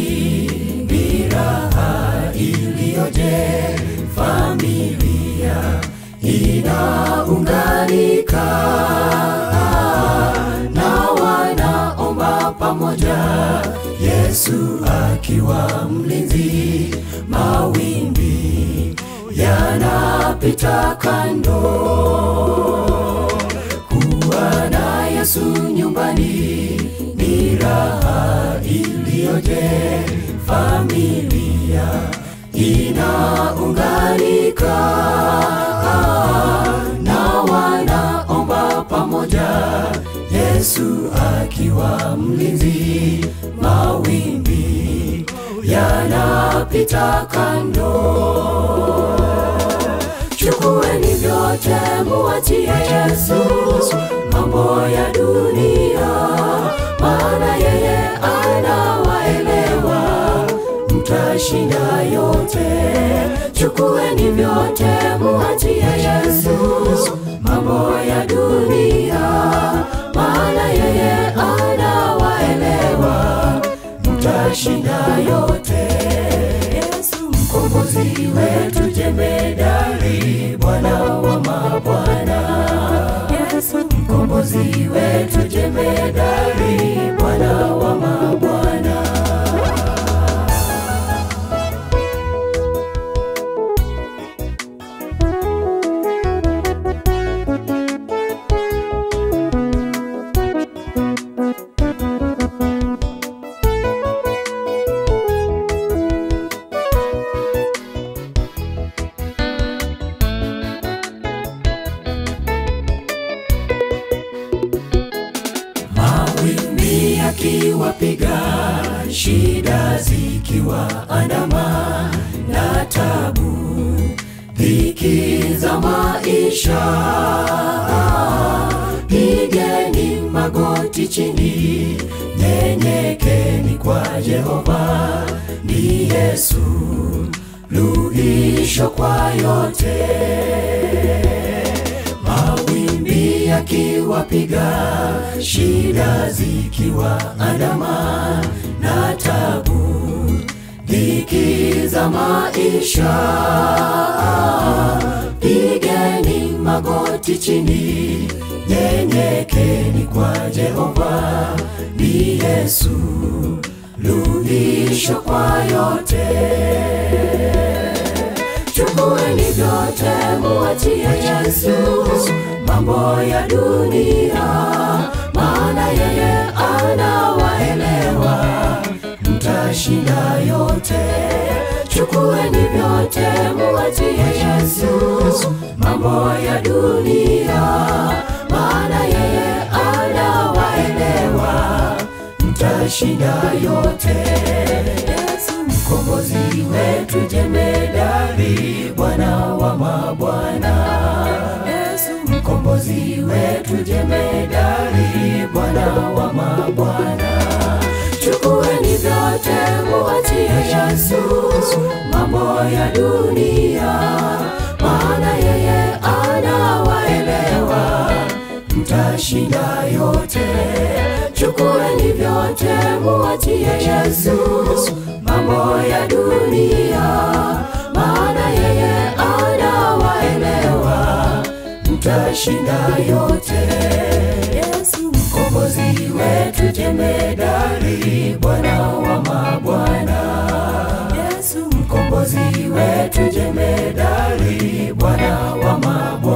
ni raha iliyoje, familia inaunganika na wanaomba pamoja, Yesu akiwa mlinzi, mawimbi yanapita kando. Kuwa na Yesu nyumbani ni raha iliyoje, familia inaunganika na wanaomba pamoja, Yesu akiwa mlinzi, mawimbi yanapita kando. Chukueni vyote muachie Yesu mambo ya dunia, maana yeye anawaelewa, mtashinda yote. Chukueni vyote muachie Yesu mambo ya dunia, maana yeye anawaelewa, mtashinda yote. Yesu mkombozi wetu jemedari, Bwana wa mabwana. Yesu mkombozi wetu jemedari, Bwana wa mabwana. Mawimbi yakiwapiga, shida zikiwaandama na tabu, dhiki za maisha, pigeni magoti chini, nyenyekeni kwa Jehova, ni Yesu luhisho kwa yote mawimbi yakiwapiga, shida zikiwaandama na tabu, dhiki za maisha, pigeni magoti chini, nyenyekeni kwa Jehova, ni Yesu luhisho kwa yote. Chukueni vyote muachie Yesu mambo ya dunia, maana yeye anawaelewa, mtashinda yote. Chukueni vyote muachie Yesu mambo ya dunia, maana yeye anawaelewa, mtashinda yote. Yesu mkombozi wetu jemedari, Bwana wa mabwana. Yesu mkombozi wetu jemedari, Bwana wa mabwana. Chukueni vyote muachie Yesu mambo ya dunia, maana yeye anawaelewa, mtashinda yote. Chukueni vyote muachie Yesu mambo ya dunia, maana yeye anawaelewa, mtashinda yote. Yesu mkombozi wetu jemedari, Bwana wa mabwana. Yesu mkombozi wetu jemedari, Bwana wa mabwana.